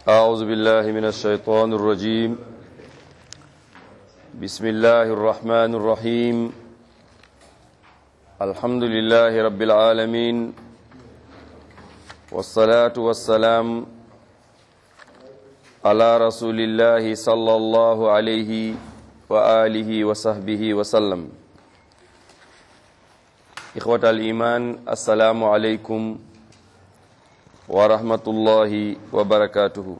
أعوذ بالله من الشيطان الرجيم بسم الله الرحمن الرحيم الحمد لله رب العالمين والصلاة والسلام على رسول الله صلى الله عليه وآله وصحبه وسلم إخوة الإيمان السلام عليكم wa rahmatullahi wa barakaatuhu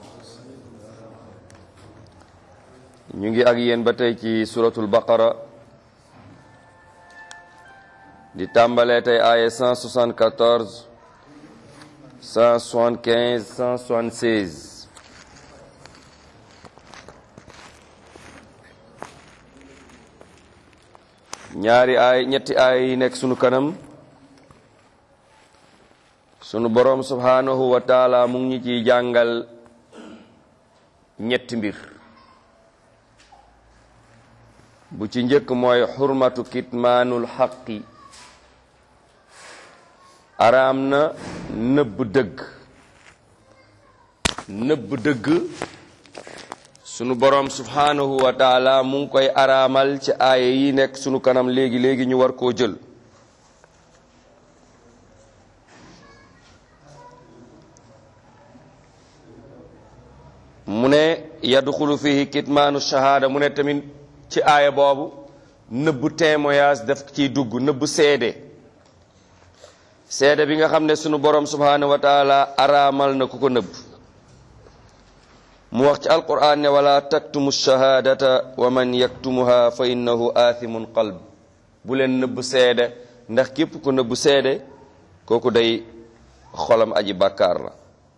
ñu ngi ak yéen ba tey ci suratul baqara di tàmbalee tey aaya 174 175 176 ñaari aay ñetti aay yi nekk sunu kanam sunu boroom subhanahu wa taala mu ngi ñu ciy jàngal ñetti mbir bu ci njëkk mooy xurmatu kitmaanul xaqi araam na nëbb dëgg nëbb dëgg sunu boroom subhanahu wa taala mu ngi koy araamal ci aaya yi nekk sunu kanam léegi léegi ñu war koo jël mu ne yadxulu fihi kitmaanu shahaada mu ne tamit ci aaya boobu nëbb témoignage def ciy dugg nëbb seede seede bi nga xam ne sunu borom subhanahu wa taala araamal na ku ko nëbb mu wax ci alquran ne wala taktumu shahaadata wa man yaktumuha fa innahu aathimun qalb bu leen nëbb seede ndax képp ku nëbb seede kooku day xolam aji bàkkaar la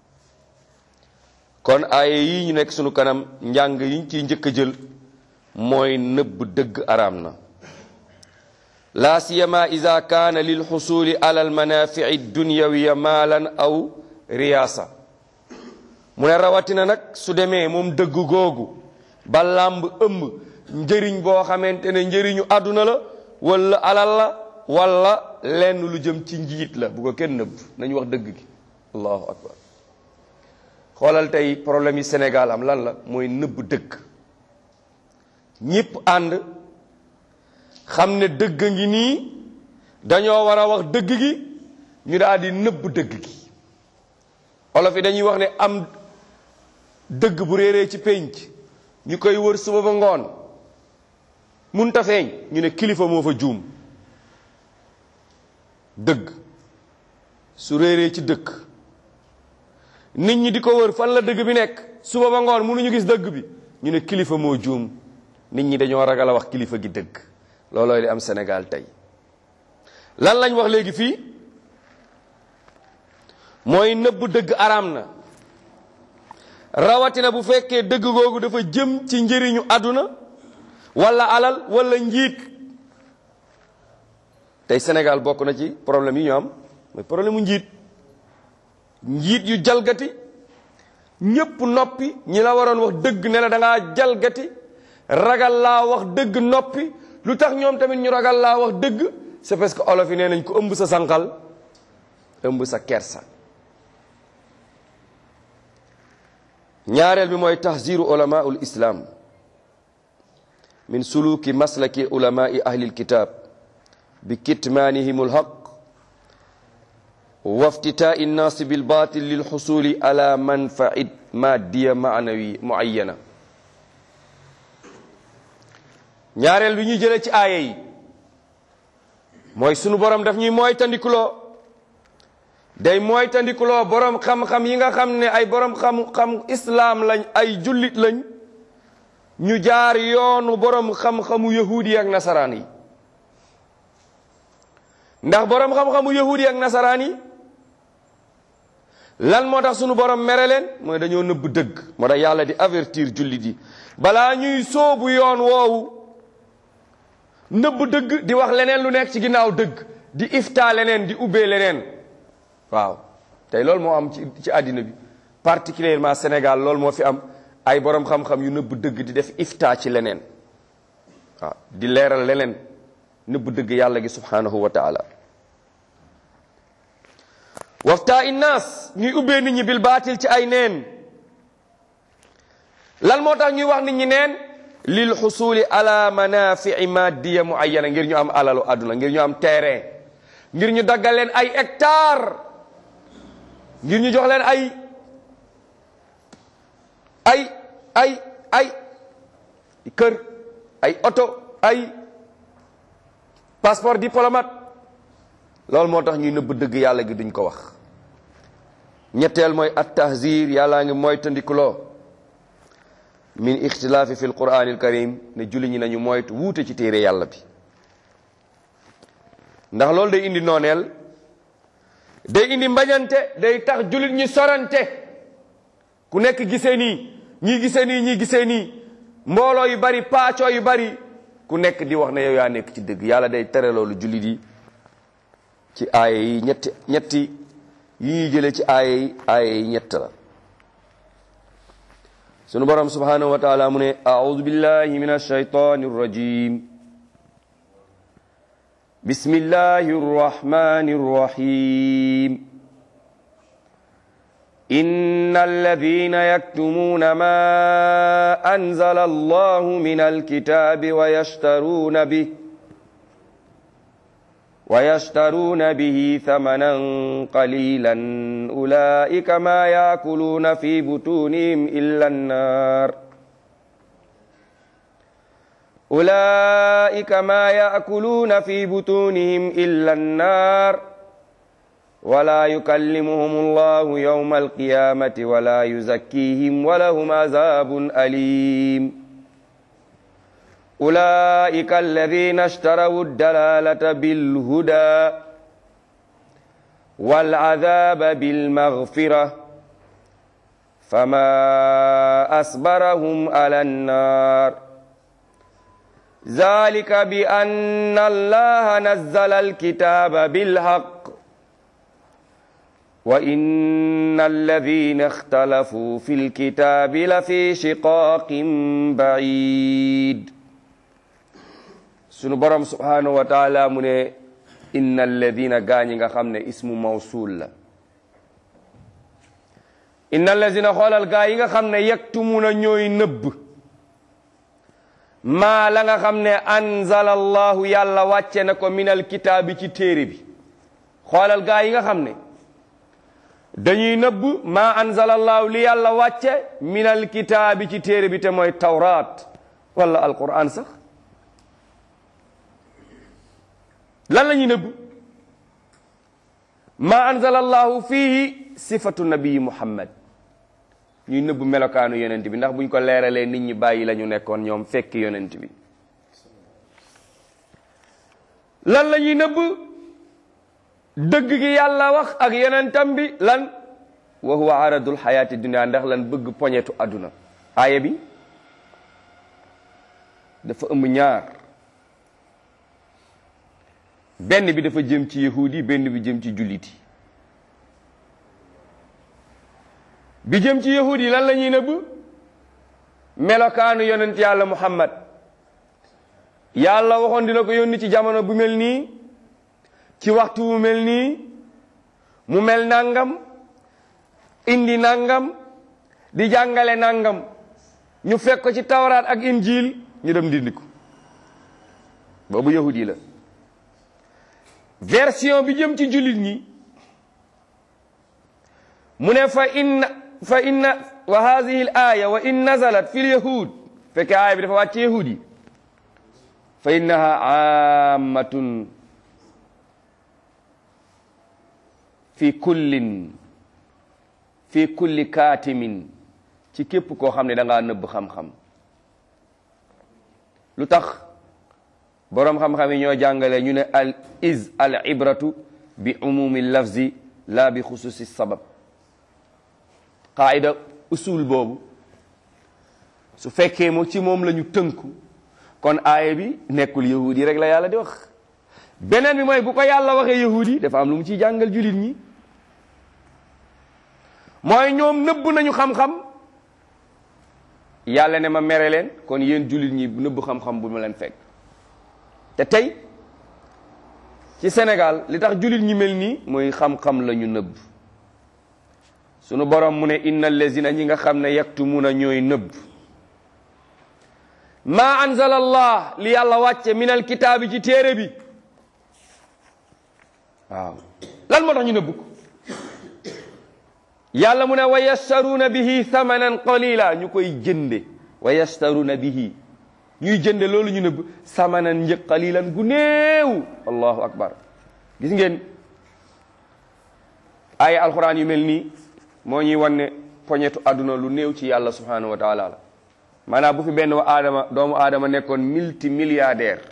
kon aaya yi ñu nekk sunu kanam njàng yiñ ciy njëkk a jël mooy nëbb dëgg araam na laa siyama ida kaana lil xusuli ala almanafii dunyawiya maalan aw riyaasa mu ne rawatina nag su demee moom dëgg googu ba làmb ëmb njëriñ boo xamante ne njëriñu àdduna la wala alal la wala lenn lu jëm ci njiit la bu ko kenn nëbb nañu wax dëgg gi allahu akbar xoolal tey problème yi Sénégal am lan la mooy nëbb dëgg ñëpp ànd xam ne dëgg ngi nii dañoo war a wax dëgg gi ñu daal di nëbb dëgg gi olof yi dañuy wax ne am dëgg bu réeree ci pénc ñu koy wër suba ba ngoon munta feeñ ñu ne kilifa moo fa juum dëgg su réeree ci dëkk nit ñi di ko wër fan la dëgg bi nekk suba ba ngoon mënuñu gis dëgg bi ñu ne kilifa moo juum nit ñi dañoo ragal a wax kilifa gi dëgg loolooy di am Sénégal tey lan lañ wax léegi fii mooy nëbb dëgg araam na rawatina bu fekkee dëgg googu dafa jëm ci njëriñu àdduna wala alal wala njiit tey Sénégal bokk na ci problème yi ñu am mooy problème mu njiit njiit yu jalgati ñépp noppi ñi la waroon wax dëgg ne la da ngaa jalgati ragal laa wax dëgg noppi lu tax ñoom tamit ñu ragal laa wax dëgg c'est parce que olof yi nee nañ ko ëmb sa sànqal ëmb sa kersa ñaareel bi mooy tahziru ulamaul islam min suluki maslaki ulamai ahlil kitab bi kitmanihimul haq waftitaa innaasi bilbatil lilxusuli ala manfaid maddiya maanawi muayyana ñaareel bi ñuy jëlee ci aaya yi mooy sunu borom daf ñuy mooy tandikuloo day mooy tandikuloo borom xam-xam yi nga xam ne ay borom xam-xam islaam lañ ay jullit lañ ñu jaar yoonu borom xam-xamu yahudi ak nasaraan yi ndax borom xam-xamu yahudi ak nasaraan yi lan moo tax sunu borom mere leen mooy dañoo nëbb dëgg moo tax yàlla di avertir jullit yi balaa ñuy sóobu yoon woowu nëbb dëgg di wax leneen lu nekk ci ginnaaw dëgg di ifta leneen di ubbee leneen waaw tey loolu moo am ci ci àddina bi particulièrement Sénégal loolu moo fi am ay borom xam-xam yu nëbb dëgg di def ifta ci leneen waaw di leeral leneen nëbb dëgg yàlla gi subhanahu wa taala waftaa innaas ñuy ubbee nit ñi bil baatil ci ay neen lan moo tax ñuy wax nit ñi neen lil xusuli ala manafii maddiya muayyana ngir ñu am alalu àdduna ngir ñu am terrain ngir ñu daggal leen ay hectare ngir ñu jox leen ay ay ay ay kër ay oto ay passeport diplomate loolu moo tax ñuy nëbb dëgg yàlla gi duñ ko wax ñetteel mooy at tahzir yàllaa ngi mooy tandikuloo min ixtilaafi fi lquranil karim ne julli ñi nañu moytu wuute ci téere yàlla bi ndax loolu day indi nooneel day indi mbañante day tax jullit ñi sorante ku nekk gisee nii ñii gisee nii ñii gisee nii mbooloo yu bari paacoo yu bari ku nekk di wax ne yow yaa nekk ci dëgg yàlla day tere loolu jullit yi ci aaya yi ñetti ñetti yi ñuy jëlee ci aaya yi aaya yi ñett la sunu borom subhanahu wa taala mu ne audu billahi min alshaytani arrajim bismillahi arrahmani arrahim إن الذين يكتمون ما أنزل الله من الكتاب ويشترون به ويشترون به ثمنا قليلا أولئك ما يأكلون في بطونهم إلا النار أولئك ما يأكلون في بطونهم إلا النار ولا يكلمهم الله يوم القيامة ولا يزكيهم ولهم عذاب أليم أولئك الذين اشتروا الدلالة بالهدى والعذاب بالمغفرة فما أصبرهم على النار ذلك بأن الله نزل الكتاب بالحق وإن الذين اختلفوا في الكتاب لفي شقاق بعيد sunu borom subhanahu wa taala mu ne inna alladina gaañi nga xam ne ismu mawsul la inna alladina xoolal gaa yi nga xam ne yaktumuna ñooy nëbb maa la nga xam ne anzala allahu yàlla wàcce na ko minal kitaabi ci téere bi xoolal gaa yi nga xam ne dañuy nëbb maa anzala allahu li yàlla wàcce minal kitaabi ci téere bi te mooy tawraat wala alquran sax lan la ñuy nëbb ma anzala allahu fihi sifatu nabii muhammad ñuy nëbb melokaanu yonent bi ndax buñ ko leeralee nit ñi bàyyi la ñu nekkoon ñoom fekk yonent bi lan la ñuy nëbb dëgg gi yàlla wax ak yonentam bi lan wa huwa aradul xayaati dunia ndax lan bëgg poñetu àdduna aaya bi dafa ëmb ñaar benn bi dafa jëm ci yahuud yi benn bi jëm ci jullit yi bi jëm ci yahuud yi lan la ñuy nëbb melokaanu yonent yàlla muhammad yàlla waxoon dina ko yónni ci jamono bu mel nii ci waxtu bu mel nii mu mel nangam indi nangam di jàngale nangam ñu fekk ko ci tawraat ak injil ñu dem dindi ko boobu yahuud yi la version bi jëm ci jullit ñi mu ne fa inna fa inna wa hadihi al aya wa in nazalat fi l yahud fekke aaya bi dafa wàcc ci yahud yi fa innaha ammatun fi kullin fi kulli kaatimin ci képp koo xam ne da ngaa nëbb xam-xam lu tax boroom xam-xam yi ñoo jàngale ñu ne al is al ibratu bi umumi lafzi la bi xususi sabab qaida usul boobu su fekkee mo ci moom la ñu tënku kon aaya bi nekkul yahud yi rek la yàlla di wax beneen bi mooy bu ko yàlla waxee yahud yi dafa am lu mu ciy jàngal julit ñi mooy ñoom nëbb nañu xam-xam yàlla ne ma mere leen kon yéen julit ñi nëbb xam-xam bu ma leen fekk te tey ci Sénégal li tax julit ñi mel nii mooy xam-xam la ñu nëbb sunu borom mu ne inna allazina ñi nga xam ne yaktumuna ñooy nëbb maa anzala allah li yàlla wàcce min al kitaabi ci téere bi waaw lan moo tax ñu nëbb ko yàlla mu ne wa yastaruuna bihi thamanan qalila ñu koy jënde wa yastaruuna bihi ñuy jënde loolu ñu nëbb samanan njëg qalilan gu néew allahu akbar gis ngeen ay alquran yu mel nii moo ñuy wan ne poñetu àdduna lu néew ci yàlla subhanahu wa taala la maanaam bu fi benn wa aadama doomu aadama nekkoon multi milliardaire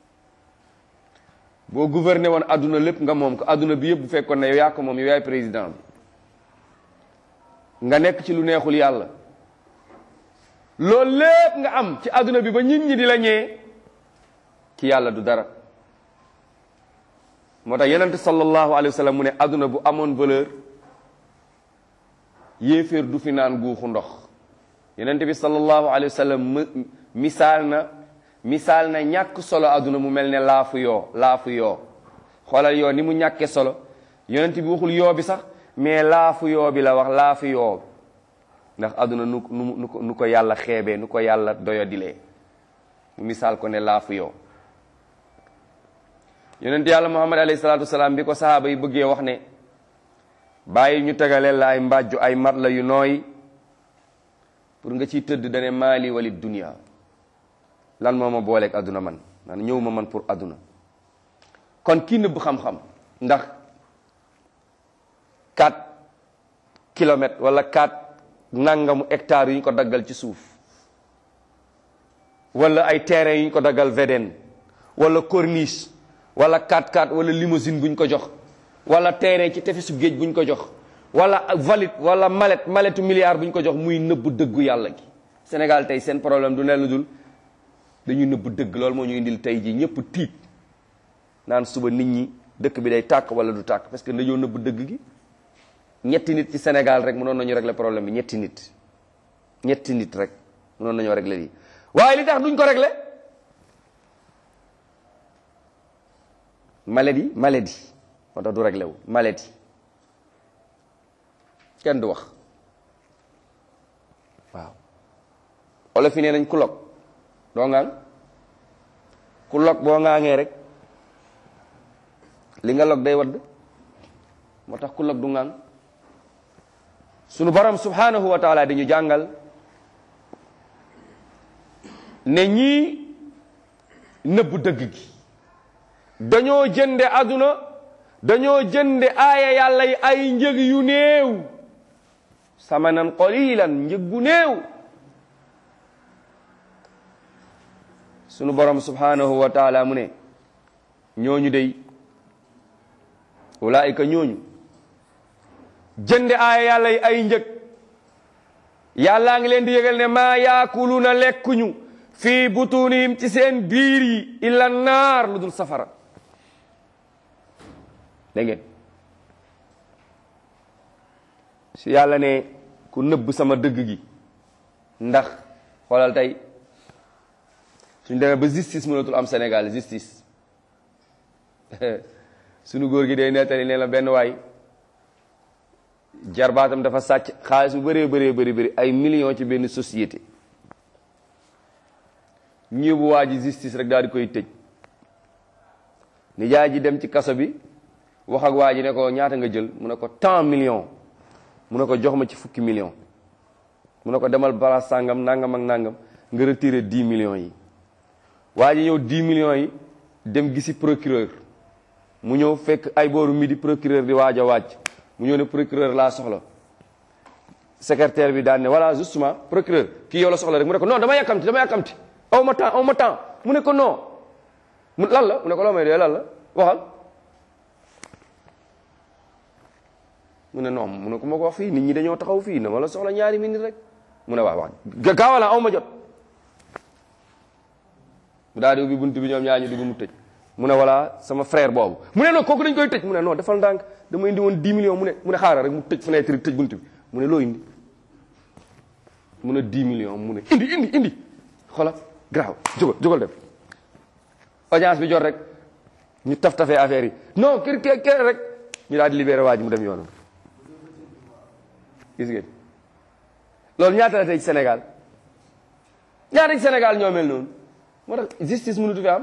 boo gouverné woon àdduna lépp nga moom ko àdduna bi yëpp bu fekkoon ne yow yaa ko moom yow yaay président bi nga nekk ci lu neexul yàlla loolu lépp nga am ci àdduna bi ba nit ñi di la ñee ci yàlla du dara moo tax yonent sallallahu alayhi wa sallam mu ne àdduna bu amoon valeur yéeféer du fi naan guuxu ndox yonent bi sallallahu alayhi wa sallam misaal na misaal na ñàkk solo àdduna mu mel ne laafu yoo laafu yoo xoolal yoo ni mu ñàkkee solo yonent bi waxul yoo bi sax mais laafu yoo bi la wax laafu yoo ndax àdduna nu nu nu ko yàlla xeebee nu ko yàlla doyadilee mu misaal ko ne laafu yoo yonent yàlla muhammad alayhi salaatu wasalaam bi ko sahaaba yi bëggee wax ne bàyyi ñu tegaleel la ay mbàjju ay mat la yu nooy pour nga ciy tëdd dane maali wali dunia lan moo ma booleeg àdduna man man ñëw ma man pour àdduna kon kii nëbb xam-xam ndax 4 kilomètres wala 4 nangamu hectares yu ñu ko daggal ci suuf wala ay terrain yu ñu ko daggal VDN wala corniche wala 4x4 wala limousine bu ñu ko jox wala terrain ci tefesu géej bu ñu ko jox wala valide wala malet maletu milliard bu ñu ko jox muy nëbb dëggu yàlla gi Sénégal tey seen problème du ne lu dul dañuy nëbb dëgg loolu moo ñu indil tey ji ñëpp tiit naan suba nit ñi dëkk bi day tàkk wala du tàkk parce que dañoo nëbb dëgg gi ñetti nit ci Sénégal rek mënoon nañu régler problème bi ñetti nit ñetti nit rek mënoon nañoo régler lii waaye li tax duñ ko régler maladie maladie moo tax du régler wu maladie kenn du wax waaw wala fi nee nañ ku log doo ngaan ku log boo ngaangee rek li nga log day wadd moo tax ku log du ngaan sunu borom subhanahu wa taala dañu jàngal ne ñii nëbb dëgg gi dañoo jënde àdduna dañoo jënde aaya yàlla yi ay njëg yu néew samanan qalilan njëg gu néew sunu borom subhanahu wa taala mu ne ñooñu dey ulaika ñooñu jënde aaya yàlla yi ay njëg yàllaa ngi leen di yëgal ne maa yaakuluuna lekkuñu fii butunihim ci seen biir yi illa naar lu dul safara dégg ngeen si yàlla ne ku nëbb sama dëgg gi ndax xoolal tey suñ demee ba justice mënatul am Sénégal justice sunu góor gi day nettali ne la benn waay jarbaatam dafa sàcc xaalis bu bëree bëree bëri bëri ay millions ci benn société ñëw bu waa ji justice rek daal di koy tëj nijaay ji dem ci kaso bi wax ak waa ji ne ko ñaata nga jël mu ne ko tant millions mu ne ko jox ma ci fukki millions mu ne ko demal balaa sàngam nangam ak nangam nga retiré 10 millions yi waa ji ñëw 10 millions yi dem gisi procureur mu ñëw fekk ay booru midi procureur di waaj a wàcc mu ñëw ne procureur laa soxla secrétaire bi daan ne voilà justement procureur kii yow la soxla rek mu ne ko non dama yàkkamti dama yàkkamti aw ma temps aw ma temps mu ne ko non mu lan la mu ne ko loo may dee lan la waxal mu ne non mu ne ko ma ko wax fii nit ñi dañoo taxaw fii na ma la soxla ñaari minute rek mu ne waaw waaw gaawala aw ma jot mu daal di ubbi bunt bi ñoom ñaar ñu dugg mu tëj mu ne voilà sama frère boobu mu ne non kooku dañ koy tëj mu ne non defal ndànk dama indi woon 10 millions mu ne mu ne xaaral rek mu tëj fenêtre yi tëj bunt bi mu ne loo indi mu ne 10 millions mu ne indi indi indi xoolal graaw jógal jógal dem audience bi jot rek ñu taf tafee affaire yi non kër kër kër rek ñu daal di libéré waa ji mu dem yoonam gis ngeen loolu ñaata la tey ci Sénégal ñaata ci Sénégal ñoo mel noonu moo tax justice mënutu fi am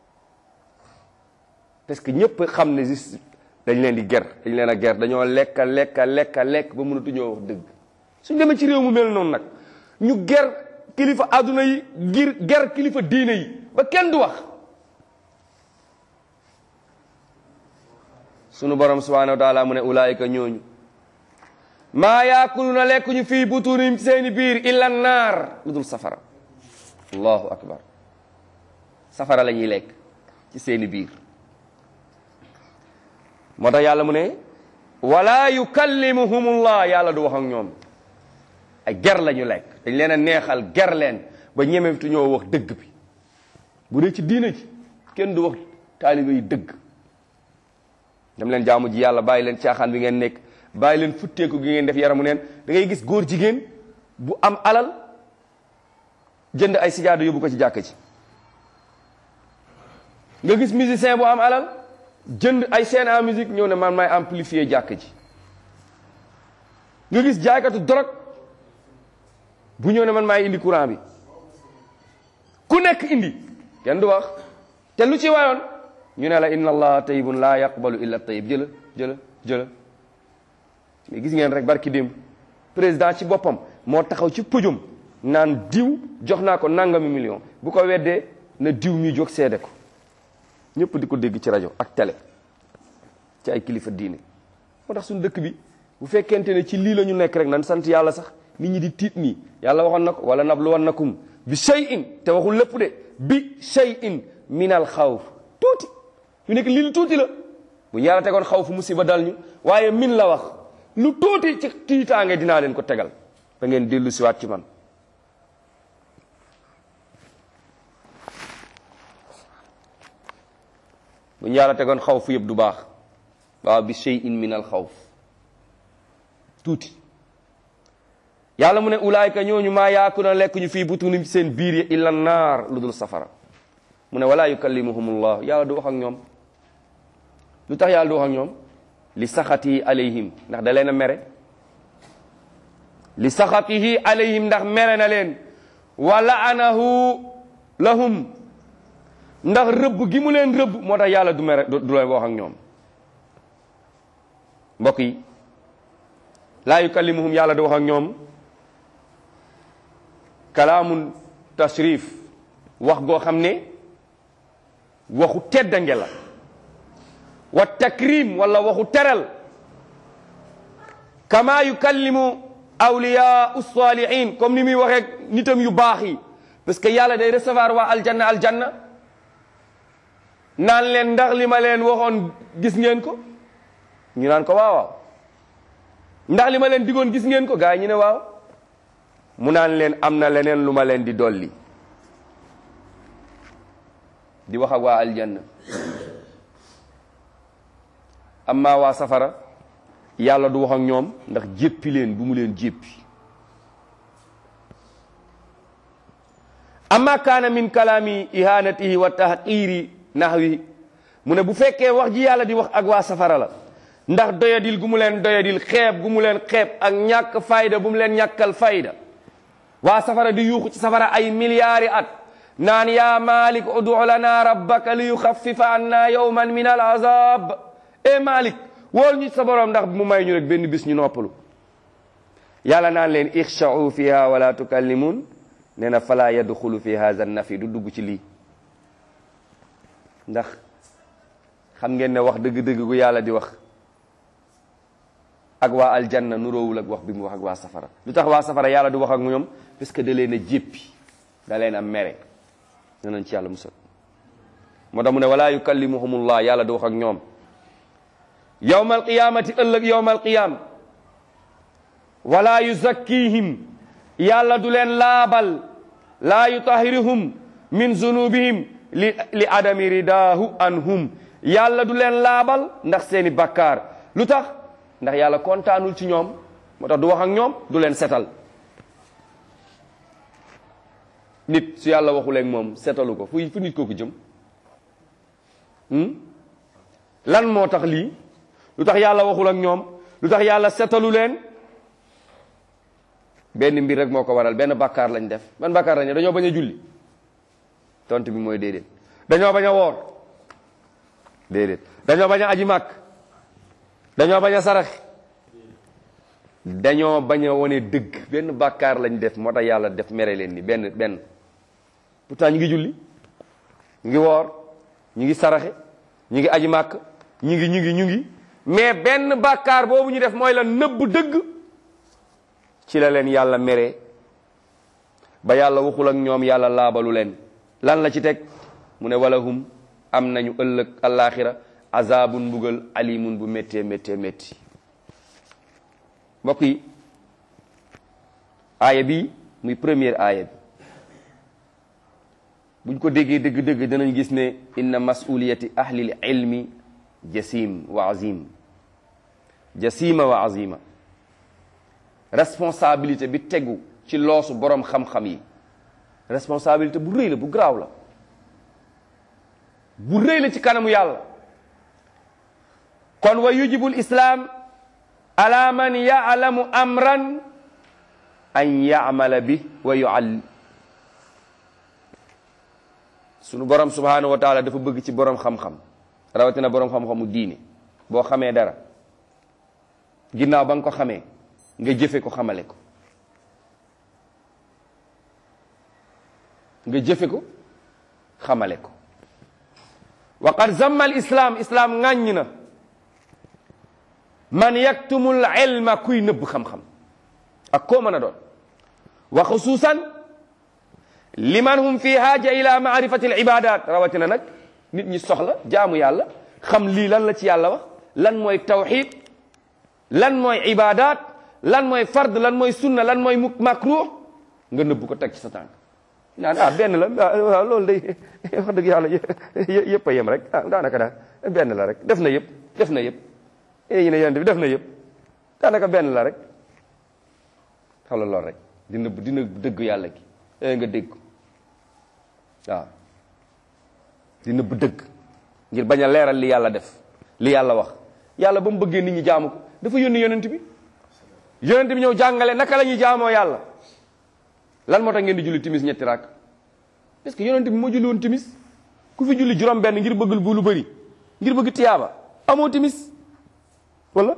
parce que ñëpp xam ne justice dañ leen di ger dañ leen a ger dañoo lekka lekka lekka lekk ba mënatu ñoo wax dëgg suñ demee ci réew mu mel noonu nag ñu ger kilifa adduna yi ngir ger kilifa diine yi ba kenn du wax sunu borom subhanahu wa taala mu ne ulaayika ñooñu maa yaakuluna lekkuñu fii butunim seeni biir illa naar lu dul safara allahu akbar safara la ñuy lekk ci seeni biir moo tax yàlla mu ne wala yukallimuhumullah yàlla du wax ak ñoom ay ger la ñu lekk dañ leen a neexal ger leen ba ñemetu ñoo wax dëgg bi bu dee ci diina ji kenn du wax taalibe yi dëgg dem leen jaamu ji yàlla bàyyi leen caaxaan bi ngeen nekk bàyyi leen futteeku gi ngeen def yaramu neen da ngay gis góor jigéen bu am alal jënd ay sijaada yóbbu ko ci jàkk ji nga gis musicien bu am alal jënd ay scène en musique ñëw ne man may amplifier jàkk ji nga gis jaaykatu drogue bu ñëw ne man maay indi courant bi ku nekk indi kenn du wax te lu ci wayoon ñu ne la inna allaha tayyibun la yaqbalu illa tayyib jëla jëla jëla mais gis ngeen rek barki démb président ci boppam moo taxaw ci podium naan diw jox naa ko nangami million bu ko weddee na diw mi jóg seede ko ñëpp di ko dégg ci rajo ak télé ci ay kilifa diine moo tax suñu dëkk bi bu fekkente ne ci lii la ñu nekk rek nan sant yàlla sax nit ñi di tiit nii yàlla waxoon na ko wala nabluwannakum bi shay'in te waxul lépp de bi shay'in minal xawf tuuti ñu nekk lii lu tuuti la bu ñu yàlla tegoon xaw fu musiba dal ñu waaye min la wax lu tuuti ci tiitaange dinaa leen ko tegal ba ngeen dellu siwaat ci man bu ñu yàlla tegoon xaw fu yëpp du baax waaw bi shay'in min al xawf tuuti yàlla mu ne ulaayka ñooñu maa yaaku na lekk ñu fii butunim ci seen biir yi illa naar lu dul safara mu ne wala yukallimuhumullah yàlla du wax ak ñoom lu tax yàlla du wax ak ñoom li saxatihi alayhim ndax da leen a mere li saxatihi alayhim ndax mere na leen wa laanahu lahum ndax rëbb gi mu leen rëbb moo tax yàlla du mere du leen wax ak ñoom mbokk yi laa yukallimuhum yàlla du wax ak ñoom kalaamun tashrif wax goo xam ne waxu teddange la wa takrim wala waxu teral kama yukallimu awliya salihin comme ni muy waxee nitam yu baax yi parce que yàlla day recevoir waa aljanna aljanna naan leen ndax li ma leen waxoon gis ngeen ko ñu naan ko waaw waaw ndax li ma leen digoon gis ngeen ko gaa yi ñu ne waaw mu naan leen am na leneen lu ma leen di dolli di wax ak waa aljanna amma waa safara yàlla du wax ak ñoom ndax jéppi leen bu mu leen jéppi amma kaana min kalaami ihanatihi wa tahqiri nahwi mu ne bu fekkee wax ji yàlla di wax ak waa safara la ndax doyadil gu mu leen doyadil xeeb gu mu leen xeeb ak ñàkk fayda bu mu leen ñàkkal fayda waa safara di yuuxu ci safara ay milliards at naan yaa malik udu lana rabbaka li yuxaffifa anna yawman min al azab e malik wool ñu sa borom ndax mu may ñu rek benn bis ñu noppalu yàlla naan leen ixshau fiha wala tukallimun nee na fala yadxulu fi hadha nafi du dugg ci lii ndax xam ngeen ne wax dëgg-dëgg gu yàlla di wax ak waa aljanna nuroowul ak wax bi mu wax ak waa safara lu tax waa safara yàlla du wax ak ñoom parce que da leen a jéppi da leen a mere ne nañ ci yàlla musal moo tax mu ne wala yukallimuhumullah yàlla du wax ak ñoom yawma alqiyamati ëllëg yawma alqiyam wala yuzakkihim yàlla du leen laabal laa yutahhiruhum min zunubihim li li adami ridaahu anhum yàlla du leen laabal ndax seeni bakkaar lu tax ndax yàlla kontaanul ci ñoom moo tax du wax ak ñoom du leen setal nit su yàlla waxuleeg moom setalu ko fu fu nit kooku jëm lan moo tax lii lu tax yàlla waxul ak ñoom lu tax yàlla setalu leen benn mbir rek moo ko waral benn bàkkaar lañ def ban bàkkaar lañ def dañoo bañ a julli tontu bi mooy déedéet dañoo bañ a woor déedéet dañoo bañ a aji màkk dañoo bañ a sarax dañoo bañ a wone dëgg benn bàkkaar lañ def moo tax yàlla def mere leen ni benn benn pourtant ñu ngi julli ñu ngi woor ñu ngi saraxe ñu ngi aji màkk ñu ngi ñu ngi ñu ngi mais benn bàkkaar boobu ñu def mooy la nëbb dëgg ci la leen yàlla mere ba yàlla waxul ak ñoom yàlla laabalu leen lan la ci teg mu ne walahum am nañu ëllëg alaxira azabun mbugal alimun bu méttee méttee métti mbokk yi aaya bi muy première aaya bi buñ ko déggee dëgg-dëgg danañ gis ne inna masuliyati ahlil ilmi jasim wa azim jasima wa azima responsabilité bi tegu ci loosu borom xam-xam yi responsabilité bu rëy la bu garaaw la bu rëy la ci kanamu yàlla kon wa yujibu lislaam ala man yaalamu amran an yamala bi wa yuallim sunu borom subhanahu wa taala dafa bëgg ci borom xam-xam rawatina borom xam-xamu diine boo xamee dara ginnaaw ba nga ko xamee nga jëfe ko xamale ko nga jëfe ko xamale ko wa qad zamma al islam islam ŋàññ na man yaktumul ilma kuy nëbb xam-xam ak koo mën a doon wa xusuusan liman hum fi haaja ila maarifati al ibadat rawatina nag nit ñi soxla jaamu yàlla xam lii lan la ci yàlla wax lan mooy tawxid lan mooy ibadat lan mooy fard lan mooy sunna lan mooy makruh nga nëbb ko teg ci sa tànk naan ah benn la waaw loolu day wax dëgg yàlla yëpp a yem rek ah daanaka daal benn la rek def na yëpp def na yëpp yi ne yonent bi def na yëpp daanaka benn la rek xala lool rek dina dina dëgg yàlla gi ee nga dégg waaw dina bu dëgg ngir bañ a leeral li yàlla def li yàlla wax yàlla ba mu bëggee nit ñi jaamu ko dafa yónni yonent bi yonent bi ñëw jàngale naka la ñuy jaamoo yàlla lan moo tax ngeen di julli timis ñetti raak est-ce que yonent bi moo julli woon timis ku fi julli juróom benn ngir bëggul bu lu bëri ngir bëgg tiyaaba amoo timis wala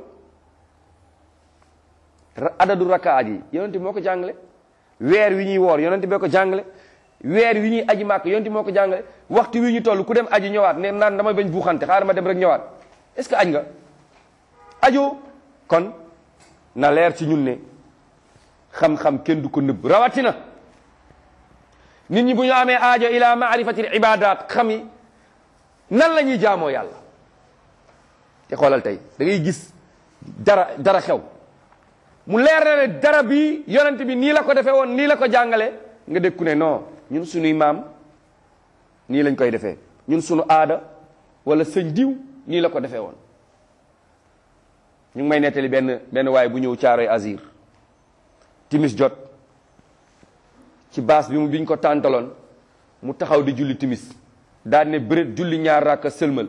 adadu rakaat yi yonent bi moo ko jàngale weer wi ñuy woor yonent bee ko jàngale weer wi ñuy aji màkk yonent bi moo ko jàngale waxtu wi ñu toll ku dem aji ñëwaat ne naan damay bañ buuxante xaaral ma dem rek ñëwaat est-ce que aj nga ajo kon na leer ci ñun ne xam-xam kenn du ko nëbb rawatina nit ñi bu ñu amee aajo ila maarifati l ibadat xam yi nan la ñuy jaamoo yàlla te xoolal tey da ngay gis dara dara xew mu leer na ne dara bi yonent bi nii la ko defee woon nii la ko jàngale nga dékku ne non ñun suñuy maam nii lañ koy defee ñun suñu aada wala sëñ diw nii la ko defee woon ñu ngi may nettali benn benn waay bu ñëw caaroy azir timis jot ci baas bi mu biñ ko tàntaloon mu taxaw di julli timis daal ne bëreet julli ñaar rakka sëlmal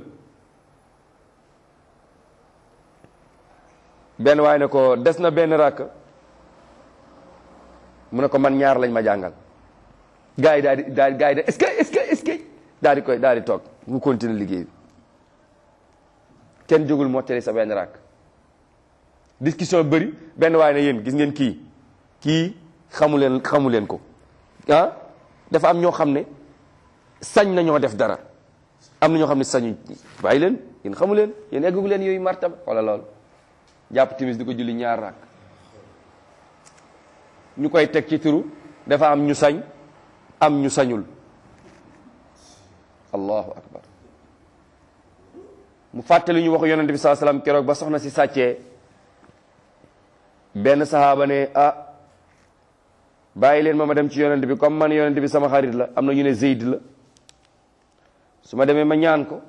benn waay ne ko des na benn rakk mu ne ko man ñaar lañ ma jàngal gars yi daal di daal gars yi est-ce que est-ce que est-ce que daal di koy daal di toog mu continuer liggéey bi kenn jógul mottali sa benn rakk discussion bëri benn waay ne yéen gis ngeen kii kii xamu leen xamu leen ko ah dafa am ñoo xam ne sañ nañoo def dara am na ñoo xam ne sañuñ bàyyi leen yéen xamu leen yéen eggagu leen yooyu martaba wala lool jàpp timis di ko julli ñaar rakk ñu koy teg ci turu dafa am ñu sañ am ñu sañul allahu akbar mu fàttali ñu waxu yonente bi saa salaam keroog ba soxna si sàccee benn sahaaba ne ah bàyyi leen ma ma dem ci yonente bi comme man yonente bi sama xarit la am na ñu ne Zeyd la su ma demee ma ñaan ko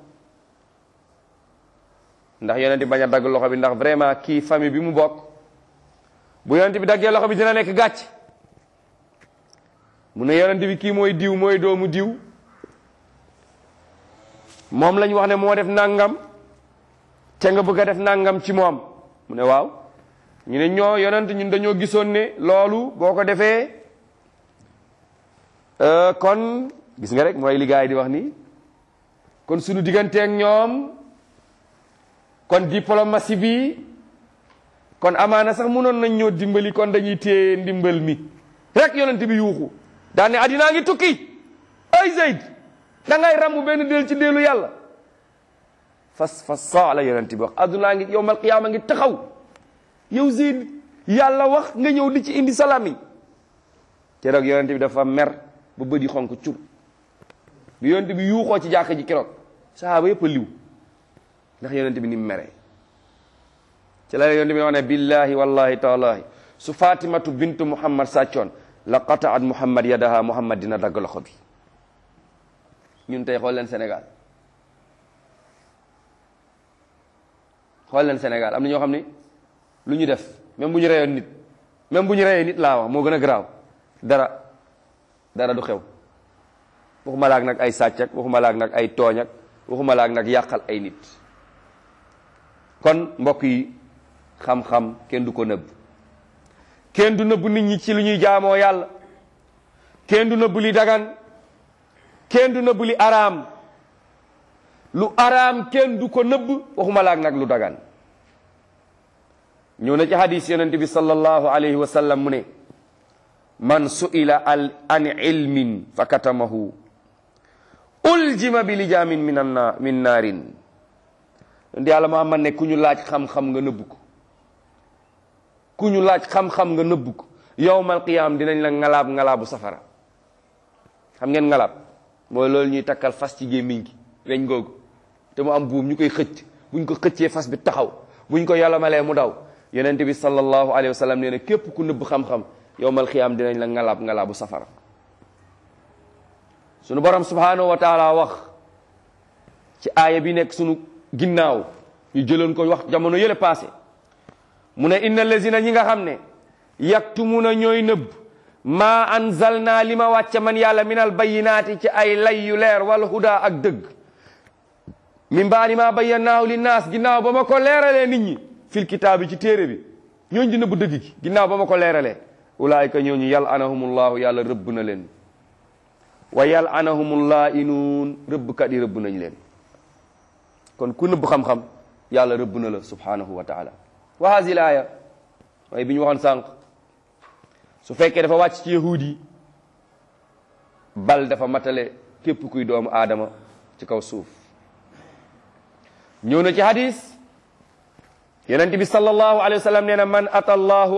ndax yonent bi bañ a dagg loxo bi ndax vraiment kii famille bi mu bokk bu yonent bi daggee loxo bi dina nekk gàcc mu ne yonent bi kii mooy diw mooy doomu diw moom lañ wax ne moo def nangam te nga bëgg a def nangam ci moom mu ne waaw ñu ne ñoo yonent ñun dañoo gisoon ne loolu boo ko defee kon gis nga rek mooy li gars yi di wax ni kon suñu digganteeg ñoom kon diplomatie bi kon amaana sax mënoon nañ ñoo dimbali kon dañuy téye ndimbal mi rek yonent bi yuuxu daan ne addinaa ngi tukki ay Zayd da ngay ràmm benn del ci deelu yàlla fas fas saa la yonent bi wax addunaa ngi yowmal qiyaama ngi taxaw yow Zayd yàlla wax nga ñëw di ci indi salaam yi keroog yonent bi dafa mer ba bëdi xonk cur bi yonent bi yuuxoo ci jàkk ji keroog sahaaba yëpp a liw ndax yonent bi ni mu meree ci la yonent bi wax ne billahi wallahi taalahi su fatimatu bintu muhammad sàccoon la qataat muhammad yadaha muhammad dina dagg loxo bi ñun tey xool leen Sénégal xool leen Sénégal am na ñoo xam ne lu ñu def même bu ñu reyoon nit même bu ñu reyee nit laa wax moo gën a garaaw dara dara du xew waxuma laak nag ay sàcc ak waxuma laak nag ay tooñ ak waxuma laak nag yàqal ay nit kon mbokk yi xam-xam kenn du ko nëbb kenn du nëbb nit ñi ci lu ñuy jaamoo yàlla kenn du nëbb li dagan kenn du nëbb li araam lu araam kenn du ko nëbb waxuma laak nag lu dagan ñëw na ci hadis yonent bi sallallahu alayhi wa sallam mu ne man su'ila al an ilmin fa katamahu uljima bi lijaamin min anna min naarin ndi yàlla Muhammad ne ku ñu laaj xam-xam nga nëbb ko ku ñu laaj xam-xam nga nëbb ko yowmal qiyaam dinañ la ngalaab ngalaabu safara xam ngeen ngalaab mooy loolu ñuy takkal fas ci gémmiñ gi weñ googu te mu am buum ñu koy xëcc buñ ko xëccee fas bi taxaw buñ ko yolamalee mu daw yonent bi sallallahu alayhi wa sallam nee na képp ku nëbb xam-xam yowmal qiyaam dinañ la ngalaab ngalaabu safara sunu borom subhanahu wa taala wax ci aaya bi nekk sunu ginnaaw ñu jëloon ko wax jamono yële passé mu ne inna lazina ñi nga xam ne yaktumuna ñooy nëbb maa anzalna li ma wàcce man yàlla minal bayinaati ci ay lay yu leer wal huda ak dëgg min baadi ma bayyannaahu linnaas ginnaaw ba ma ko leeralee nit ñi fil kitaabi ci téere bi ñooñ di nëbb dëgg gi ginnaaw ba ma ko leeralee ulaayika ñooñu yal anahumullahu yàlla rëbb na leen wa yal anahumul laa'inuun rëbbkat yi rëbb nañ leen kon ku nëbb xam-xam yàlla rëbb na la subhanahu wa taala wa haazil aaya waaye bi ñu waxoon sànq su fekkee dafa wàcc ci yahuud yi bal dafa matale képp kuy doomu aadama ci kaw suuf ñëw na ci hadis yonent bi sallallahu alayhi wa sallam nee na man ata allahu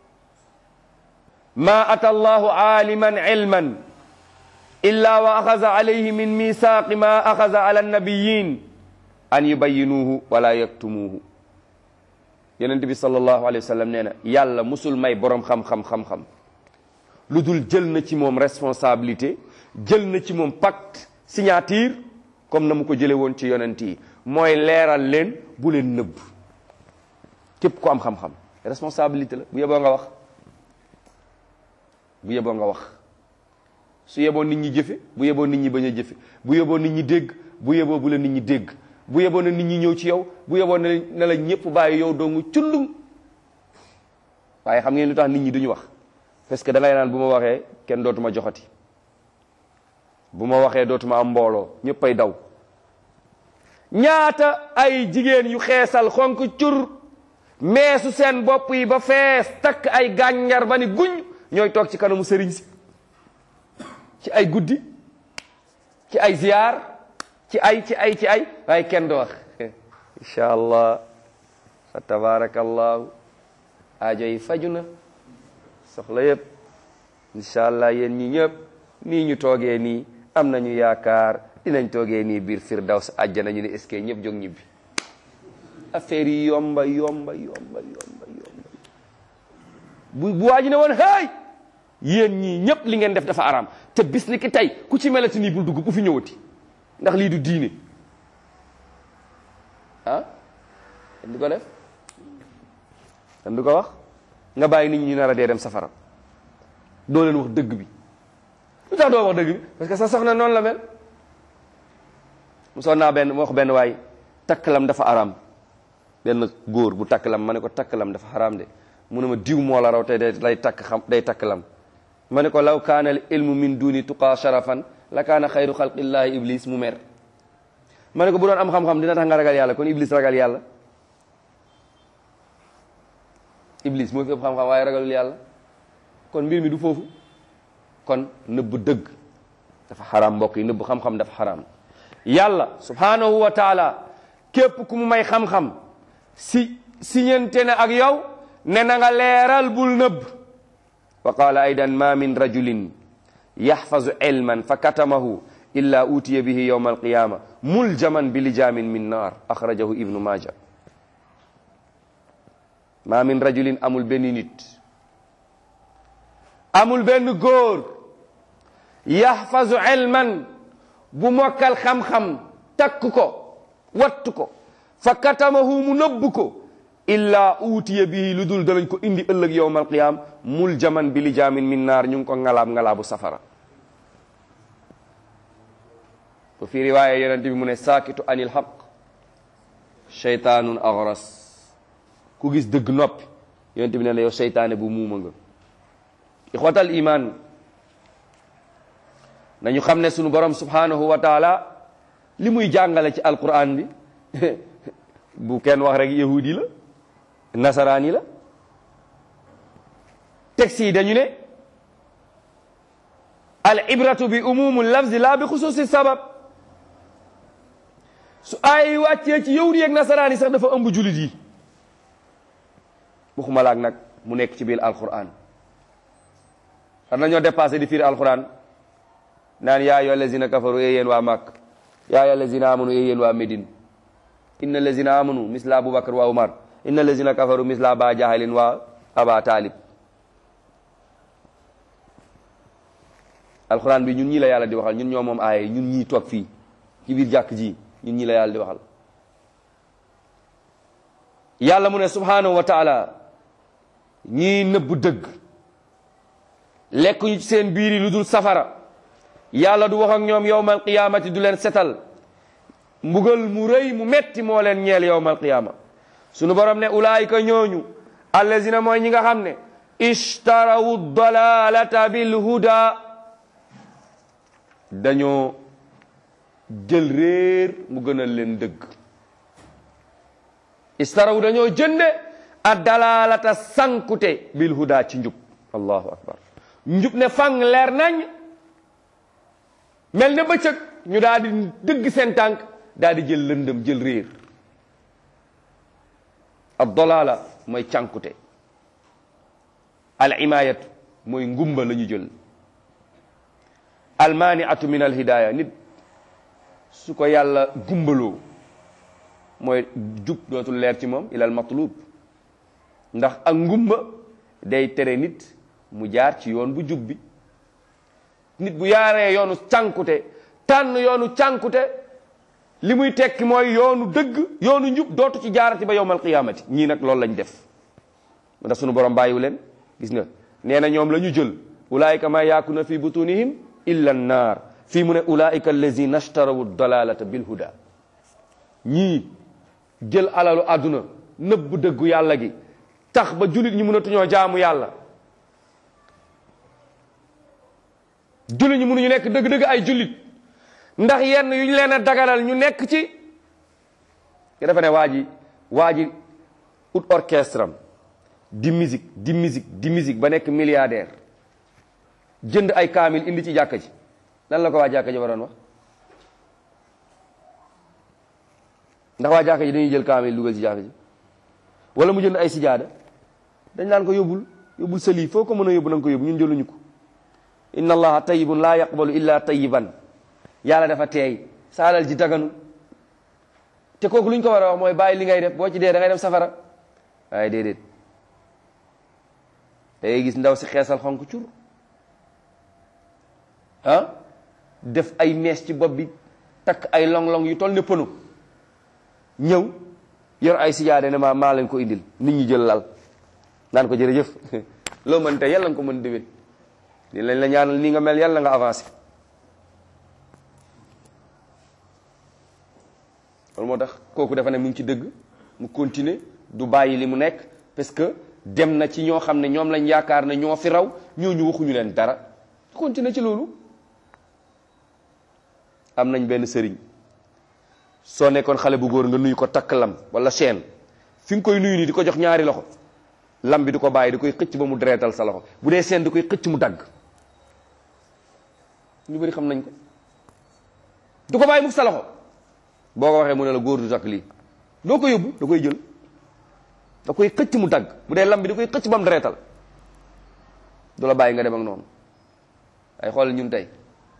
ma ata allahu aaliman ilman illa wa axaza alayhi min misaaqi ma axaza ala annabiyin an yubayyinuuhu wala yaktumuuhu yonent bi sallallahu alayhi wa sallam nee na yàlla musul may boroom xam-xam xam-xam lu dul jël na ci moom responsabilité jël na ci moom pacte signature comme na mu ko jële woon ci yonent yi mooy leeral leen bu leen nëbb képp ku am xam-xam responsabilité la bu yeboo nga wax bu yeboo nga wax su yeboo nit ñi jëfe bu yeboo nit ñi bañ a jëfe bu yeboo nit ñi dégg bu yeboo bu la nit ñi dégg bu yeboo na nit ñi ñëw ci yow bu yeboo ne ne la ñëpp bàyyi yow dongu cundum waaye xam ngeen lu tax nit ñi duñu wax parce que da ngay naan bu ma waxee kenn dootuma joxati bu ma waxee dootuma am mbooloo ñëppay daw ñaata ay jigéen yu xeesal xonk cur meesu seen bopp yi ba fees takk ay gànjar ba ni guñ ñooy toog ci kanamu sëriñ si ci ay guddi ci ay ziyaar ci ay ci ay ci ay waaye kenn du wax incha allah fa tabarakallahu aajo yi faju na soxla yëpp incha allah yéen ñi ñëpp nii ñu toogee nii am nañu yaakaar dinañ toogee nii biir firdaws àjjana ñu ne est-ce que ñëpp jóg ñibbi affaire yi yomba yomba yomba yomba yomba bu bu waa ji ne woon hey yéen ñii ñëpp li ngeen def dafa araam te bis ni ki tey ku ci melati nii bul dugg bu fi ñëwati ndax lii du diine ah kenn du ko def kenn du ko wax nga bàyyi nit ñi ñu nar a dee dem safara doo leen wax dëgg bi lu tax doo wax dëgg bi parce que sa soxna noonu la mel mu soon naa benn mu wax benn waay takkalam dafa araam benn góor bu takkalam ma ne ko takkalam dafa xaraam de mu ne ma diw moo la raw te day day takk xam day takk lam ma ne ko law kaana al ilmu min duni tuqaa sharafan la kaana xayru xalqillahi iblis mu mer ma ne ko bu doon am xam-xam dina tax nga ragal yàlla kon iblis ragal yàlla iblis moo fi ëpp xam-xam waaye ragalul yàlla kon mbir mi du foofu kon nëbb dëgg dafa xaraam mbokk yi nëbb xam-xam dafa xaraam yàlla subhanahu wa taala képp ku mu may xam-xam si siñente ne ak yow ne na nga leeral bul nëbb wa qaala aydan ma min rajulin yaxfazu ilman fa katamahu illa utiya bihi yawma alqiyama muljaman bi lijamin min naar axrajahu ibnu maaja ma min rajulin amul benn nit amul benn góor yaxfazu ilman bu mokkal xam-xam takk ko wattu ko fa katamahu mu nëbb ko illa uutiya bihi lu dul danañ ko indi ëllëg yowm alqiyam muljaman bi lijaamin min naar ñu ngi ko ngalaab ngalaabu safara to fi riwaaya yonent bi mu ne saakitu anil haq cheytaanun agras ku gis dëgg noppi yonent bi ne la yow seytaane bu muuma nga ixwatal iman nañu xam ne sunu borom subhanahu wa taala li muy jàngale ci alquran bi bu kenn wax rek yahudi la nasaraani la texte yi dañu ne al ibratu bi umumu lafzi la bi xususi sabab su ay wàccee ci yahudi ak nasaraani sax dafa ëmb julit yi waxuma laak nag mu nekk ci biir alquran war nañoo dépassé di firi alquran naan yaa ayyuha allazina kafaru ee yéen waa Màkk yaa ayyuha allazina amanu ee yéen waa Médine inna allazina amanu misla Abubakar wa Umar inna allazina kafaru misla Aba Jahalin wa Aba Talib alquran bi ñun ñii la yàlla di waxal ñun ñoo moom aaye ñun ñii toog fii ci biir jàkk ji ñun ñii la yàlla di waxal yàlla mu ne subhanahu wa taala ñii nëbb dëgg lekk ñu ci seen biir yi lu dul safara yàlla du wax ak ñoom yowmal qiyaamati du leen setal mbugal mu rëy mu metti moo leen ñeel yowmal qiyaama sunu borom ne ulaayika ñooñu allazina mooy ñi nga xam ne ishtarawu dalalata bil huda dañoo jël réer mu gënal leen dëgg istarawu dañoo jënde a dalalata sankute bil huda ci njub allahu akbar njub ne fang leer nañ mel ne bëccëg ñu daal di dëgg seen tànk daal di jël lëndëm jël réer ab dolaala mooy cànkute al imayatu mooy ngumba la ñu jël almaaniatu min al hidaya nit su ko yàlla gumbaloo mooy jub dootul leer ci moom ilal matlub ndax ak ngumba day tere nit mu jaar ci yoon bu jub bi nit bu yaaree yoonu cànkute tànn yoonu cànkute li muy tekki mooy yoonu dëgg yoonu njub dootu ci jaarati ba yowmal qiyaamati ñii nag loolu lañ def ndax sunu borom bàyyiwu leen gis nga nee na ñoom la ñu jël ulaayika ma yaakuna fi butunihim illa annaar fii mu ne ulaayika allazina ashtarawu dalalata bil huda ñii jël alalu àdduna nëbb dëggu yàlla gi tax ba julit ñi mënatuñoo jaamu yàlla jullit ñi mënuñu nekk dëgg-dëgg ay jullit ndax yenn yu ñu leen a dagalal ñu nekk ci nga defe ne waa ji waa ji ut orchestre am di musique di musique di musique ba nekk milliardaire jënd ay kaamil indi ci jàkka ji lan la ko waa jàkka ji waroon wax ndax waa jàkka ji dañuy jël kaamil dugal ci jàkka ji wala mu jënd ay sijaada dañ naan ko yóbbul yóbbul sa lii foo ko mën a yóbbu na nga ko yóbbu ñun jëluñu ko inna allaha tayyibun laa yaqbalu illa tayyiban yàlla dafa teey saalal ji daganu te kooku lu ñu ko war a wax mooy bàyyi li ngay def boo ci dee da ngay dem safara waaye déedéet da ngay gis ndaw si xeesal xonk cur ah def ay mees ci bopp bi takk ay long-long yu toll ne pënu ñëw yor ay sijaade ne ma maa leen ko indil nit ñi jël lal naan ko jërëjëf loo mën tey yàlla nga ko mën déwén di lañ la ñaanal nii nga mel yàlla nga avancé loolu moo tax kooku dafa ne mu ngi ci dëgg mu continuer du bàyyi li mu nekk parce que dem na ci ñoo xam ne ñoom lañ yaakaar ne ñoo fi raw ñooñu waxuñu leen dara continuer ci loolu am nañ benn sëriñ soo nekkoon xale bu góor nga nuyu ko takk lam wala chaîne fi nga koy nuyu nii di ko jox ñaari loxo lam bi du ko bàyyi di koy xëcc ba mu dereetal sa loxo bu dee seen di koy xëcc mu dagg ñu bëri xam nañ ko du ko bàyyi mukk sa loxo boo ko waxee mu ne la góor du takk lii doo ko yóbbu da koy jël da koy xëcc mu dagg bu dee lam bi da koy xëcc ba mu dereetal du la bàyyi nga dem ak noonu ay xool ñun tey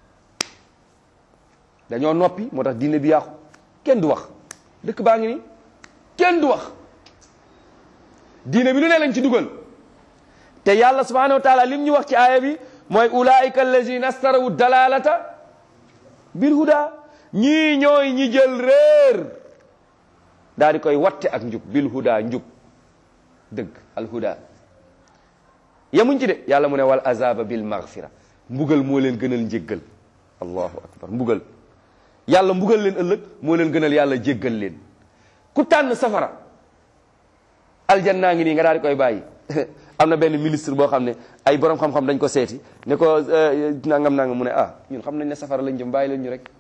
dañoo noppi moo tax diine bi yàqu kenn du wax dëkk baa ngi nii kenn du wax diine bi lu ne lañ ci dugal te yàlla subhanahu wa taala lim ñu wax ci aaya bi mooy ulaika allazina astarawu dalalata bil huda ñii ñooy ñi jël réer daal di koy watte ak njub bil huda njub dëgg al huda yemuñ ci de yàlla mu ne wal azaba bil maghfira mbugal moo leen gënal njéggal allahu akbar mbugal yàlla mbugal leen ëllëg moo leen gënal yàlla jéggal leen ku tànn safara aljannaa ngi nii nga daal di koy bàyyi am na benn ministre boo xam ne ay borom xam-xam dañ ko seeti ne ko nangam nangam mu ne ah ñun xam nañ ne safara lañ jëm bàyyi leen ñu rek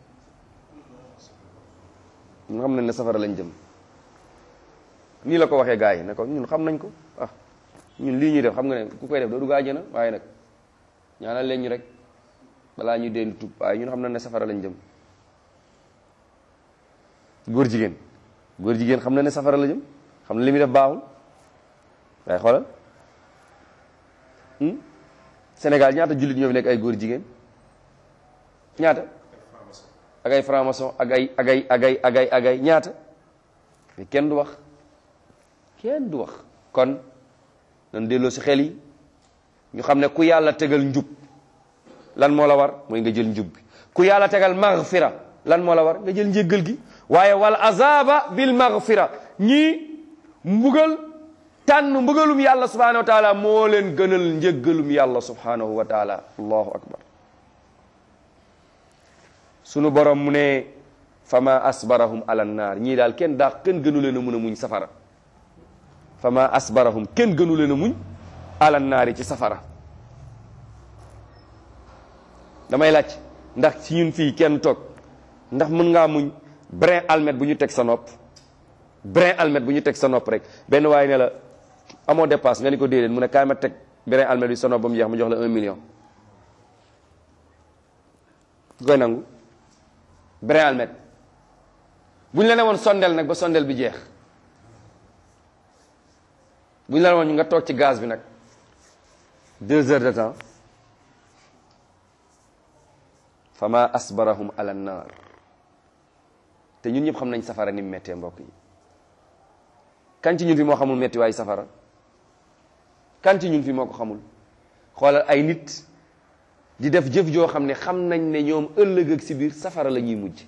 ñun xam nañ ne safara lañ jëm nii la ko waxee gars yi ne ko ñun xam nañ ko ah ñun lii ñuy def xam nga ne ku koy def doo dugg àjjana waaye nag ñaanal leen ñu rek balaa ñuy dee tub waaye ñun xam nañ ne safara lañ jëm góor jigéen góor jigéen xam na ne safara la jëm xam na li muy def baaxul waaye xoolal Sénégal ñaata jullit ñoo fi nekk ay góor jigéen ñaata ak ay franc-maçon ak ay ak ay ak ay ak ay ak ay ñaata mais kenn du wax kenn du wax kon nan delloo si xel yi ñu xam ne ku yàlla tegal njub lan moo la war mooy nga jël njub bi ku yàlla tegal maghfira lan moo la war nga jël njéggal gi waaye wal azaba bil maghfira ñii mbugal tànn mbugalum yàlla subhanahu wa taala moo leen gënal njéggalum yàlla subhanahu wa taala allahu akbar sunu borom mu ne fama asbarahum ala naar ñii daal kenn daa kenn gënu leen a mun a muñ safara fama asbarahum kenn gënu leen a muñ ala naari ci safara damay laaj ndax ci ñun fii kenn toog ndax mën ngaa muñ brin almet bu ñu teg sa nopp brin almet bu ñu teg sa nopp rek benn waaye ne la amoo dépasse nga ni ko déedéet mu ne kaay ma teg brin almet bi sa nopp ba mu jeex ma jox la un million ku koy nangu brin almet bu ñu la ne woon sondel nag ba sondel bi jeex bu ñu la ne woon nga toog ci gaz bi nag deux heures de temps fama asbarahum ala naar te ñun ñëpp xam nañ safara ni mu méttee mbokk yi kan ci ñun fi moo xamul métti waaye safara kan ci ñun fi moo ko xamul xoolal ay nit di def jëf joo xam ne xam nañ ne ñoom ëllëg ak si biir safara la ñuy mujj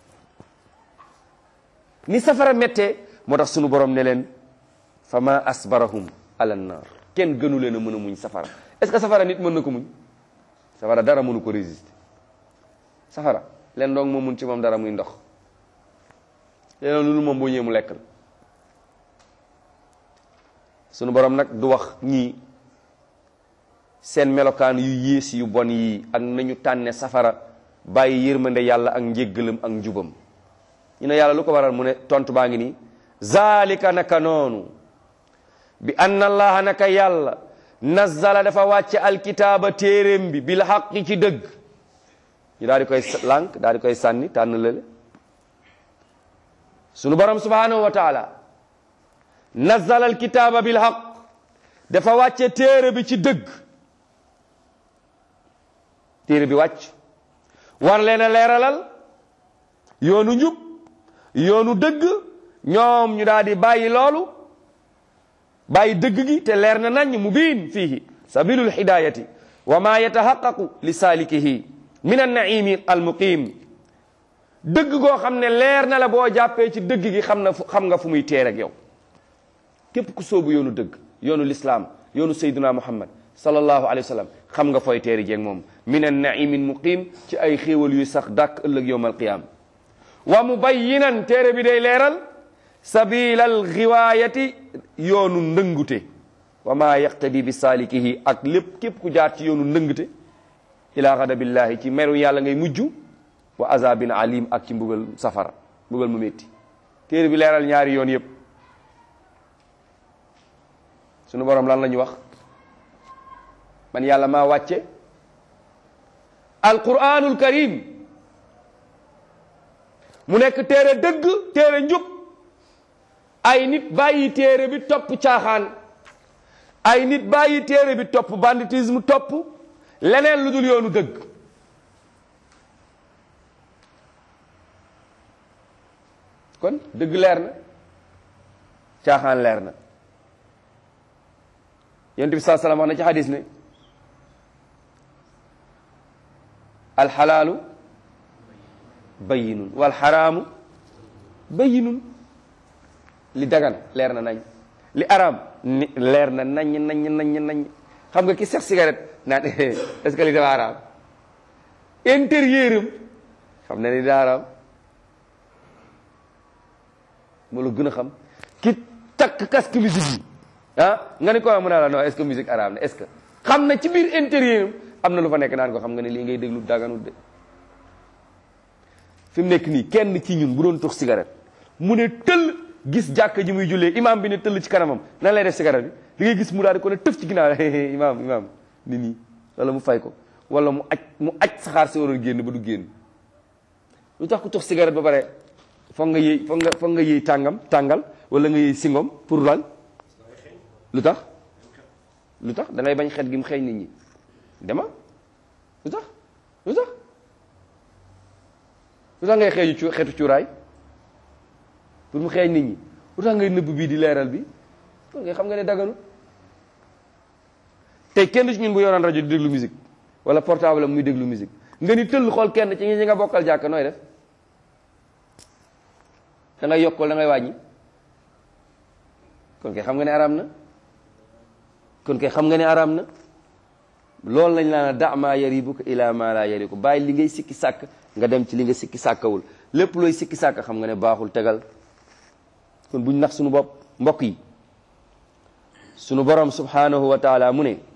ni safara méttee moo tax sunu borom ne leen fama asbarahum ala naar kenn gënu leen a mën a muñ safara est-ce que safara nit mën na ko muñ safara dara mënu ko résister safara leen doong moo mun ci moom dara muy ndox leneen lu moom boo ñëwee mu lekk la sunu borom nag du wax ñii seen melokaan yu yées yu bon yii ak nañu tànne safara bàyyi yërmande yàlla ak njéggalam ak njubam ñu ne yàlla lu ko waral mu ne tontu baa ngi nii zalika naka noonu bi anna allaha naka yàlla nazzala dafa wàcce alkitaaba téeréem bi bil xaqi ci dëgg ñu daal di koy lànk daal di koy sànni tànn lële sunu borom subhanahu wa taala nazzala alkitaaba bil haq dafa wàcce téere bi ci dëgg téere bi wàcc war leen a leeralal yoonu njub yoonu dëgg ñoom ñu daal di bàyyi loolu bàyyi dëgg gi te leer na nañ mu biin fiihi sabilul hidayati wa ma yatahaqqaqu li saalikihi min annaimi almuqim dëgg goo xam ne leer na la boo jàppee ci dëgg gi xam na xam nga fu muy teer ak yow képp ku soobu yoonu dëgg yoonu lislaam yoonu sayduna muhammad sallallahu alayhi wa sallam xam nga fooy teeri jeeg moom min annaimi almuqim ci ay xéewal yuy sax dàkk ëllëg yowm alqiyama wa mubayyinan téere bi day leeral sabilal xiwaayati yoonu ndëngute wa ma yaqtadi bi saalikihi ak lépp képp ku jaar ci yoonu ndëngte ila ghadabillahi ci meru yàlla ngay mujj wa azabin alim ak ci mbugal safara mbugal mu métti téere bi leeral ñaari yoon yépp sunu borom lan la ñu wax man yàlla maa wàcce alquranul karim mu nekk téere dëgg téere njub ay nit bàyyi téere bi topp caaxaan ay nit bàyyi téere bi topp banditisme topp leneen lu dul yoonu dëgg kon dëgg leer na caaxaan leer na yonent bi saa salaam wax na ci xadis ne alxalaalu bayinun wal xaraamu bayinun li dagan leer na nañ li araam ni leer na nañ nañ nañ nañ xam nga ki sex cigarette naan est-ce que li dafa araam intérieur am xam na ni daa araam moo la gën a xam ki takk casque musique yi ah nga ne ko mu naa la non est-ce que musique araam na est-ce que xam na ci biir intérieur am am na lu fa nekk naan ko xam nga ne lii ngay déglu daganul de fi mu nekk nii kenn ci ñun bu doon tux cigarette mu ne tëll gis jàkk ji muy jullee imam bi ne tëll ci kanamam nan lay def cigarette bi da ngay gis mu daal di ko ne tëf ci ginnaaw imam imam ni nii wala mu fay ko wala mu aj mu aj saxaar si waroon génn ba du génn lu tax ku tux cigarette ba pare foog nga yëy foog nga foog nga yëy tàngam tàngal wala nga yëy singom pour lan lu tax lu tax da ngay bañ xet gi mu xeeñ nit ñi dema lu tax lu tax lu tax ngay xeeñu cu xetu cuuraay pour mu xeeñ nit ñi lu tax ngay nëbb bii di leeral bi kon ngay xam nga ne daganu tey kenn ci ñun bu yoroon rajo di déglu musique wala portable am muy déglu musique nga ni tëll xool kenn ci ñi nga bokkal jàkk nooy def da ngay yokk wala da ngay wàññi kon kay xam nga ne araam na kon kay xam nga ne araam na loolu lañ laa da ma yaribuka ila ma la yariku bàyyi li ngay sikki sàkk nga dem ci li nga sikki sàkkawul lépp looy sikki sàkk xam nga ne baaxul tegal kon buñ nax suñu bopp mbokk yi sunu borom subhanahu wa taala mu ne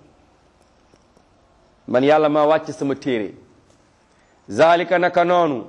man yàlla ma wàcc sama téere zalika naka noonu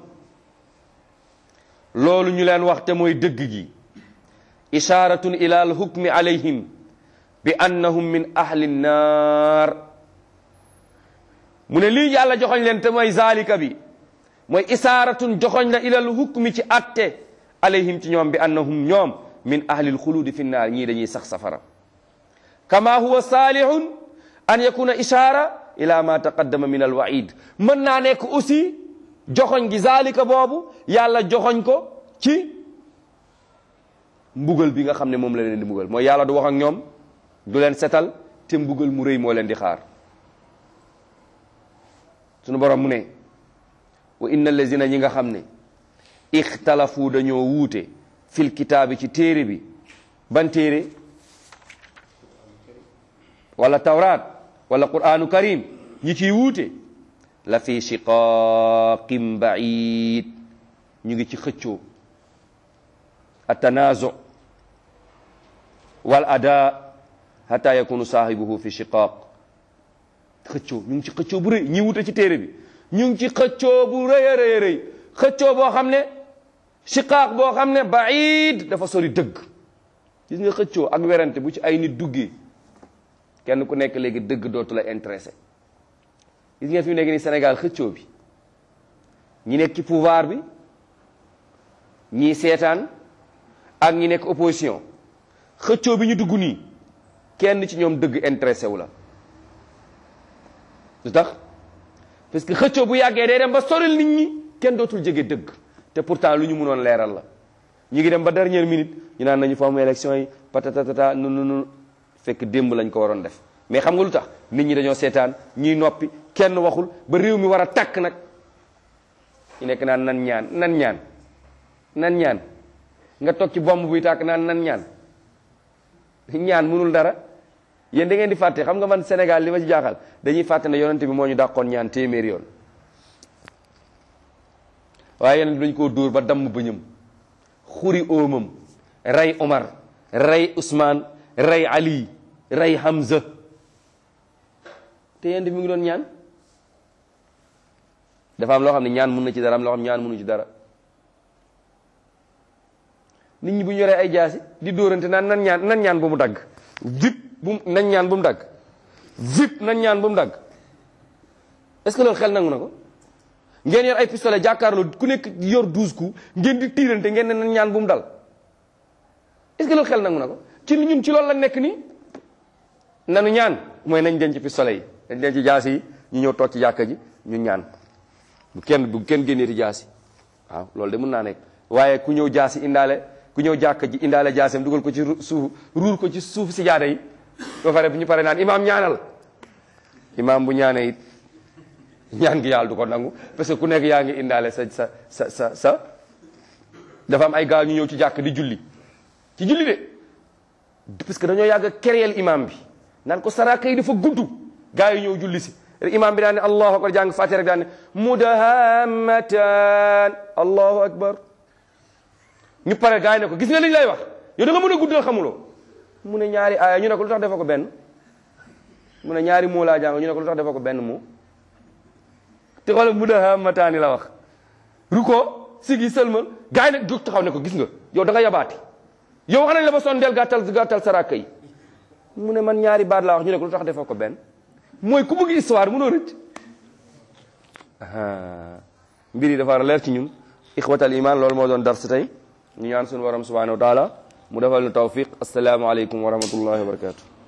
loolu ñu leen wax te mooy dëgg gi isharatun ila al hukmi alayhim bi annahum min ahli nnaar mu ne lii yàlla joxoñ leen te mooy zalika bi mooy isaaratun joxoñ la ilal hukmi ci atte alayhim ci ñoom bi annahum ñoom min ahlil xuluudi fi nnaar ñii dañuy sax safara kama huwa saalihun an yakuna ishaara ila ma taqaddama min al waid mën naa nekk aussi joxoñ gi zalika boobu yàlla joxoñ ko ci mbugal bi nga xam ne moom la leen di mbugal mooy yàlla du wax ak ñoom du leen setal te mbugal mu rëy moo leen di xaar sunu borom mu ne wa inna allazina ñi nga xam ne ixtalafu dañoo wuute fil kitaabi ci téere bi ban téere wala tawraat wala qur'anu karim ñi ciy wuute la fi shiqaqin baid ñu ngi ci xëccoo atanazo wal ada hatta yakunu saahibuhu fi shiqaq xëccoo ñu ngi ci xëccoo bu rëy ñi wute ci téere bi ñu ngi ci xëccoo bu rëy a rëy rëy xëccoo boo xam ne shiqaaq boo xam ne baid dafa sori dëgg gis nga xëccoo ak werante bu ci ay nit duggee kenn ku nekk léegi dëgg dootu la intéressé gis nga fi mu nekk ni Sénégal xëccoo bi ñi nekk ci pouvoir bi ñii seetaan ak ñi nekk opposition xëccoo bi ñu dugg nii kenn ci ñoom dëgg intéressé wu la lu tax parce que xëccoo bu yàggee day dem ba soril nit ñi kenn dootul jege dëgg te pourtant lu ñu mënoon leeral la ñu ngi dem ba dernière minute ñu naan nañu foomu élection yi patatatata nu nu nu fekk démb lañ ko waroon def mais xam nga lu tax nit ñi dañoo seetaan ñiy noppi kenn waxul ba réew mi war a tàkk nag ñu nekk naan nan ñaan nan ñaan nan ñaan nga toog ci bomb buy tàkk naan nan ñaan ñaan mënul dara yéen da ngeen di fàtte xam nga man Sénégal li ma ci jaaxal dañuy fàtte ne yonente bi moo ñu dàqoon ñaan téeméer yoon waaye yonent bi dañ koo dóor ba damm bëñam xuri óomam rey Omar rey Ousmane rey Ali rey Hamza te yent bi mu ngi doon ñaan dafa am loo xam ne ñaan mun na ci dara am loo xam ne ñaan munu ci dara nit ñi bu ñu yoree ay jaasi di dóorante naan nan ñaan nan ñaan bu mu dagg vip bu mu nañ ñaan bu mu dagg vip nañ ñaan bu mu dagg est-ce que loolu xel nangu na ko ngeen yor ay pistolet jàkkaarloo ku nekk yor douze coups ngeen di tiirante ngeen ne nañ ñaan bu mu dal est-ce que loolu xel nangu na ko ci ñun ci loolu la nekk nii nanu ñaan mooy nañ denc pistolet yi dañ denc jaasi yi ñu ñëw toog ci jàkka ji ñu ñaan bu kenn bu kenn génneeti jaasi waaw loolu de mën naa nekk waaye ku ñëw jaasi indaale ku ñëw jàkka ji indaale jaasam dugal ko ci suuf ruur ko ci suuf si jaada yi ba pare bu ñu pare naan imaam ñaanal imaam bu ñaanee it ñaan gi yàlla du ko nangu parce que ku nekk yaa ngi indaale sa sa sa sa sa dafa am ay gaa ñu ñëw ci jàkk di julli ci julli de parce que dañoo yàgg a kéréel imaam bi naan ko saraka yi dafa gudd gaa yi ñëw julli si imaam bi daan ne allahu akbar jàng fàtte rek daan ne mudahammatan allahu akbar ñu pare gaa yi ne ko gis nga liñ lay wax yow da nga mën a guddal xamuloo mu ne ñaari aaya ñu ne ko lu tax defa ko benn mu ne ñaari moo laa jàng ñu ne ko lu tax defa ko benn moo te xoolal mudahammataani la wax ruko sigi sëlmal gaa yi nag jóg taxaw ne ko gis nga yow da nga yabaati yow wax nañ la ba son del gàttal gàttal saraka yi mu ne man ñaari baat laa wax ñu ne ko lu tax defoo ko benn mooy ku bëgg histoire mënoo rëcc mbir yi dafa war a leer ci ñun ixwatal iman loolu moo doon dars tey ñu ñaan suñu borom subhanahu wa taala mu defal ñu tawfiq assalaamu aleykum wa rahmatullahi wa barakatu